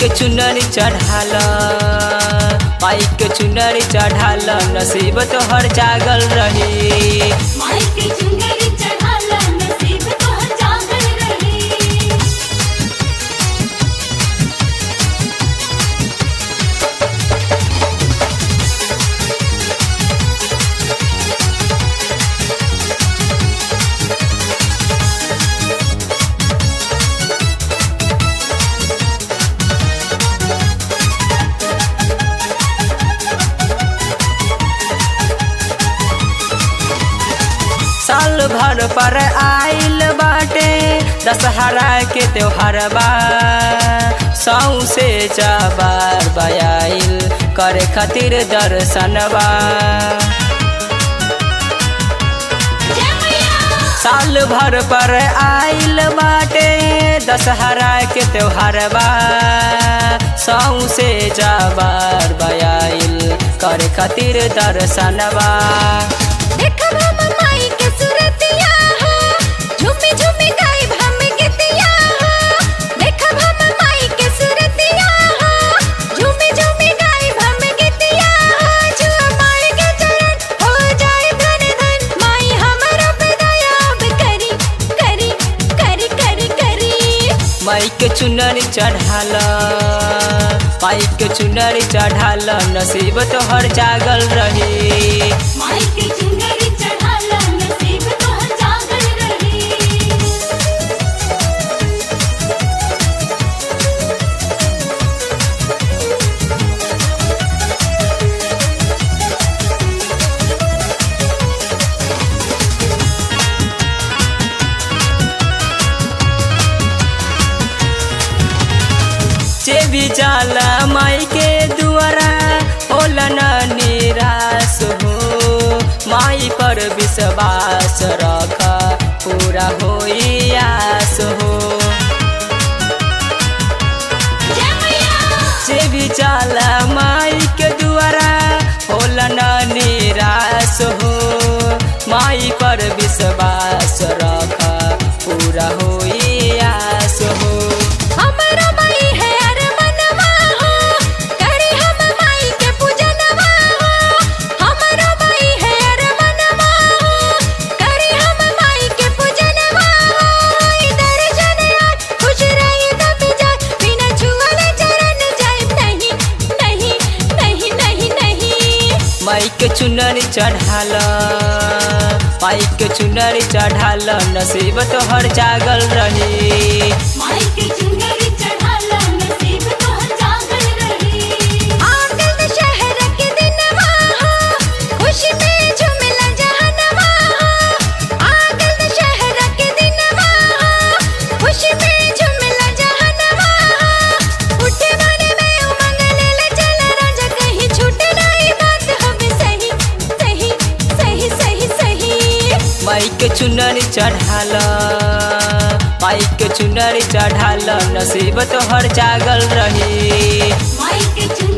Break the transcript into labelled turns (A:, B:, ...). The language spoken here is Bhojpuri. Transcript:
A: चुनरी चढ़ाल माई के चुनरी चढ़ाल नसीब तोहर जागल रही
B: माई के चुनरी चढ़ाला नसीब तोहर जागल रही
A: साल भर पर आइल बाटे दशहरा के त्योहार बा सौ से जबार बयाइल करे खातिर दर्शनबा
B: जय मैया
A: साल भर पर आइल बाटे दशहरा के त्योहार बा सौ से जबार बयाइल करे खातिर दर्शनबा
B: देखब हम माई के सूरतिया हो झूमी झूमी गाइब हम गीतिया हो देखब हम माई के सूरतिया हो झूमी झूमी गाइब हम गीतिया हो जुआ माई के चरण हो जाए धन धन माई हमरो पे दया अब करी करी करी करी करी
A: माई के चुनरी चढ़ाल माई के चुनरी चढ़ाल नसीब तोहर जागल रही
B: माई के चुनरी चढ़ाला नसीब तोहर जागल रही
A: जे भी जाला माई के दुआरा होला न निराश हो माई पर विश्वास रख पूरा होई आस हो
B: जय मैया
A: जे भी जाला माई के दुआरा होला न निराश हो माई पर विश्वास रख पूरा होई आस हो
B: हमरो माई है अरमनवा हो करे हम माई के पूजनवा हो हमरो माई है अरमनवा हो करे हम माई के पूजनवा हो इधर जने आज खुश रही तब जाए बिना छुअले चरण जाए नहीं नहीं नहीं नहीं नहीं
A: माई के चुनरी चढ़ाल माई के चुनरी चढ़ाल नसीब तोहर जागल रही
B: माई के चुनरी चढ़ाला नसीब तोहर जागल रही आंगन शहर के दिनवा हो खुशी में झूमला जहनवा हो आंगन शहर के दिनवा हो खुशी में झूमला जहनवा हो उठे मन में उमंग ले चल राजा कहीं छूटे नहीं बात हमें सही सही सही सही सही
A: माई के चुनरी चढ़ाल माई के चुनरी चढ़ाल नसीब तोहर जागल रही
B: माई के चुनरी